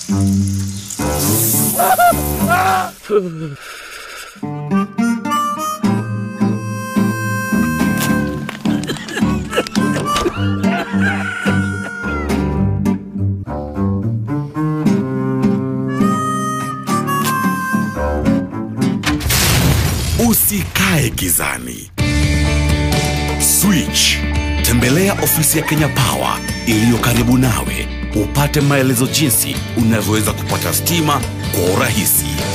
Usikae gizani. Switch. Tembelea ofisi ya Kenya Power iliyo karibu nawe upate maelezo jinsi unavyoweza kupata stima kwa urahisi.